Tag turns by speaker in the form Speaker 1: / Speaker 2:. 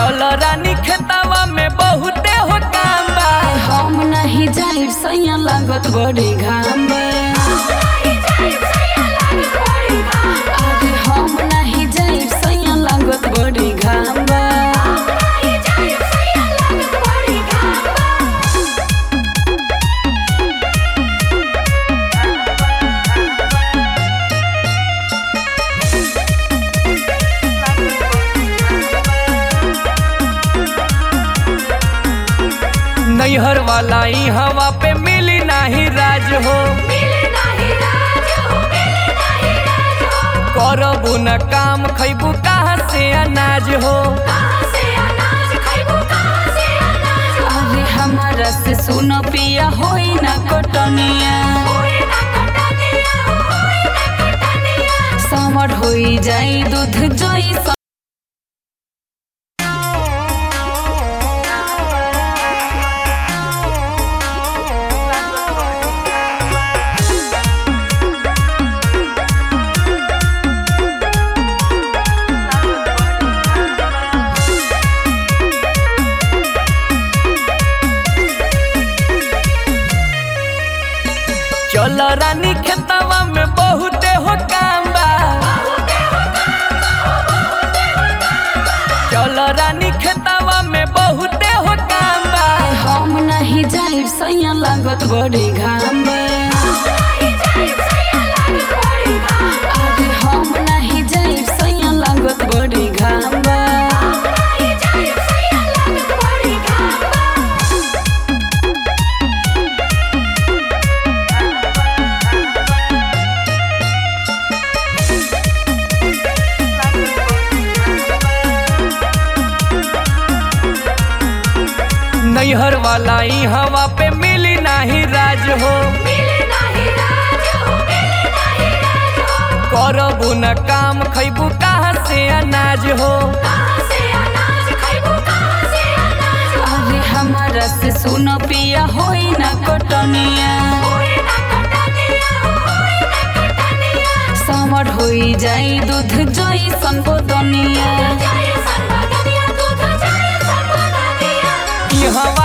Speaker 1: चल रानी खेतावा में बहुते हो काम बा
Speaker 2: हम नहीं जाइब सैया लागत बड़ी घाम बा। अरे हम नहीं जाइब सैया लागत बड़ी घाम बा।
Speaker 1: नैहर वाला ई हवा पे मिली नाही राज हो करबू न काम खैबू कहाँ से अनाज हो
Speaker 2: अरे हमारा से सुनो पिया होई ना कोटनिया समर होई जाई दूध जोई स-
Speaker 1: चल रानी खेतावा में बहुते हो काम बा चल रानी खेतावा में बहुते हो काम बा
Speaker 2: हम नहीं जाइब सैया लागत बड़ी घाम बा। अरे हम नहीं जाइब सैया लागत बड़ी घाम बा।
Speaker 1: नैहर वाला ई हवा पे मिली नाही राज हो करबू न काम खैबू कहाँ से अनाज हो
Speaker 2: अरे हमारा से सुनो पिया होई ना कोटनिया समर होई जाई दूध जोई संबोधनिया
Speaker 1: ई हवा